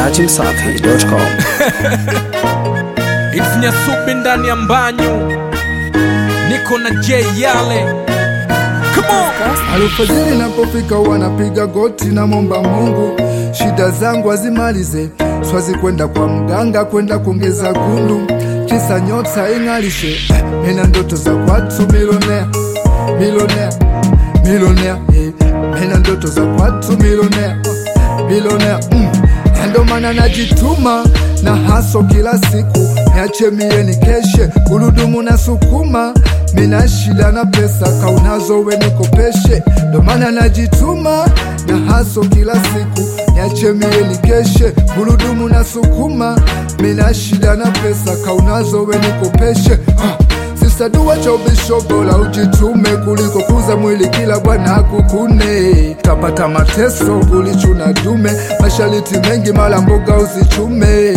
dachimsafi.com. Ilifanya subi ndani ya mbanyu, niko na J Yale. Come on. Alfajiri napofika wanapiga goti na momba Mungu, shida zangu azimalize, swazi kwenda kwa mganga kwenda kuongeza gundu, kisa nyota ing'alishe, nina ndoto za kwatu milionea, milionea, milionea, eh, nina ndoto za kwatu milionea, milionea, mm. Na ndo maana najituma na haso kila siku, niache mie ni keshe, gurudumu na sukuma mina shida na pesa kaunazo we nikopeshe, ndo maana najituma na haso kila siku, niache mie ni keshe, gurudumu na sukuma, mina shida na pesa kaunazo we nikopeshe ah. Sisa dua cha ubisho bora ujitume kuliko kuza mwili kila bwana akukune, tapata mateso kulichuna dume, mashariti mengi mala mboga uzichume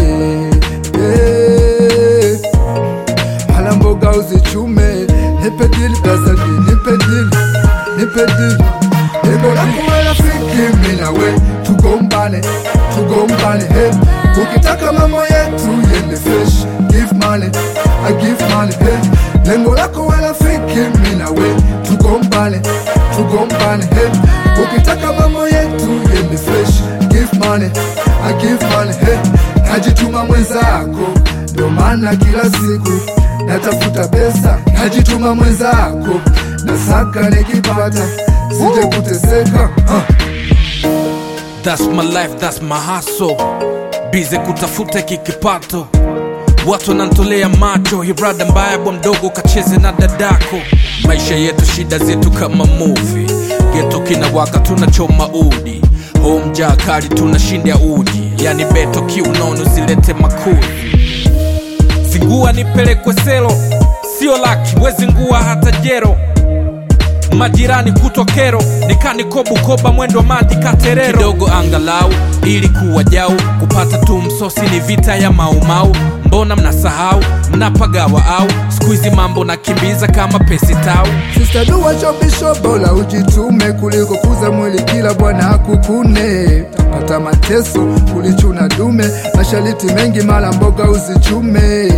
yeah. Mala mboga uzichume, nipe dili gazeti, nipe dili, nipe dili Lengo lako we rafiki, mimi na we tugombane, tugombane hey. Ukitaka mambo yetu yende fresh, give money, I give money hey. Lengo lako we rafiki, mimi na we tugombane, tugombane hey. Ukitaka mambo yetu yende fresh, give money, I give money hey. Najituma mwenzako, ndo maana kila siku natafuta pesa, najituma mwenzako, nasaka nikipata, sije kuteseka huh. That's my life, that's my hustle. Bize kutafuta kikipato, watu wanantolea macho, hirada mbaya bwa mdogo kacheze na dadako. Maisha yetu shida zetu kama movie, geto kinawaka tunachoma udi, home jaa kali tunashinda uji, yani beto kiunono zilete makuli zingua nipelekwe selo, sio laki wezi ngua hata jero majirani kutwa kero nikaniko Bukoba mwendo madi katerero kidogo angalau ili kuwa jau kupata tu msosi ni vita ya maumau mbona mnasahau mnapagawa au skuizi mambo nakimbiza kama pesi tau Sista dua chobisho bora ujitume kuliko kuza mwili kila bwana akukune, tapata mateso kulichuna dume, mashariti mengi mala mboga uzichume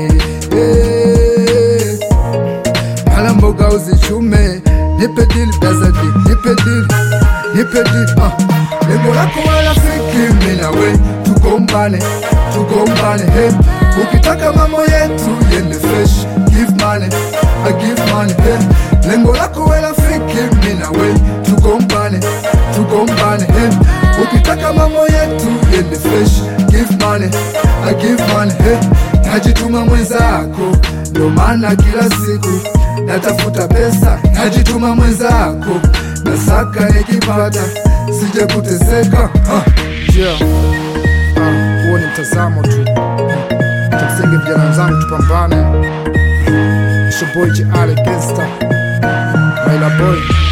Eh, mala mboga uzichume, nipe dili gazeti, nipe dili, nipe dili ah. Lengo lako we rafiki, mimi na we tugombane, tugombane hey. Ukitaka mambo yetu yende fresh, give money, I give money hey. Lengo lako we rafiki, mimi na we tugombane, tugombane hey. Ukitaka mambo yetu yende fresh, give money, I give money hey. Najituma mwenzako, ndo maana kila siku natafuta pesa, najituma mwenzako, nasaka nikipata, sije kuteseka ah. yeah. Ah, huo ni mtazamo tu kimsingi vijana wenzangu tupambane It's your boy J. Ale Gangsta Maila boy